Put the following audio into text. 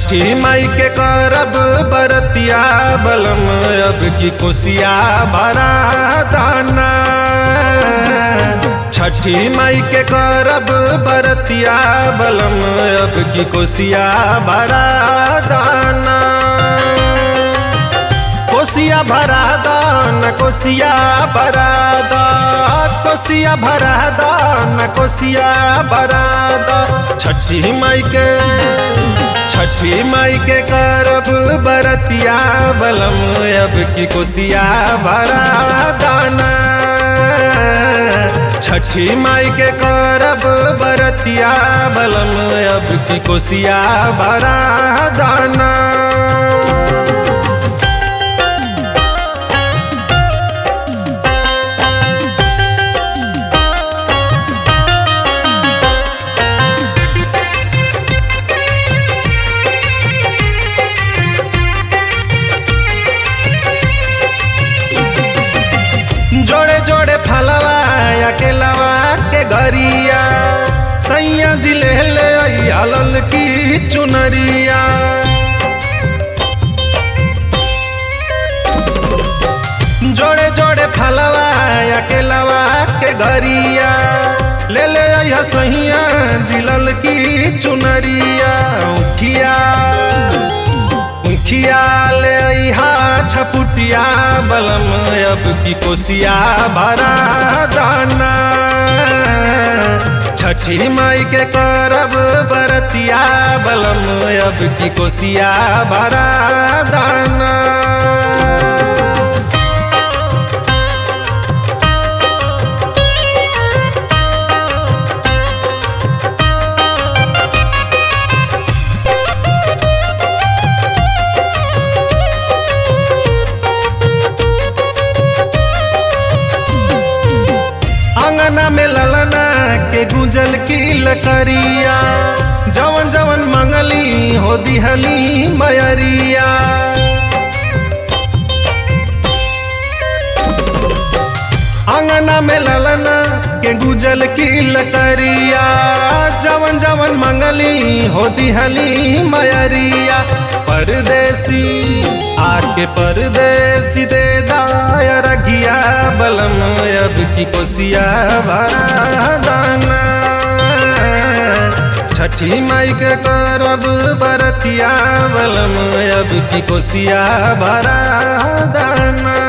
छठी माई के करब बरतिया बलम अब की कोसिया भरा दाना छठी माई के करब बरतिया बलम अब की कोसिया भरा दाना कोसिया भरा दान कोसिया भरा दा कोसिया भरा दान कोसिया भरा दा छठी माई के छठी माई के करब बरतिया बलम अब की कोसिया भरा दाना छठी माई के करब बरतिया बलम अब की कोसिया भरा दाना जोड़े जोड़े फलवा अकेलवा के गरिया सैया जिले ले आई हलल की चुनरिया जोड़े जोड़े फलवा अकेलवा के गरिया ले ले आई सैया जिलल की चुनरिया उखिया मुखिया ले हा छपुटिया बलम अब की कोसिया भरा दाना छठी माई के करब बरतिया बलम अब की कोसिया भरा दाना अंगना में ललना के गुंजल की लकरिया जवन जवन मंगली हो दिहली मयरिया अंगना में ललना के गुजल की लकरिया जवन जवन मंगली हो दिहली मयरिया परदेसी आके परदेसी दे दायर गिया बलम अब की कोसिया भरा दाना छठी माई के करब बरतिया बलम अब की कोसिया भरा दाना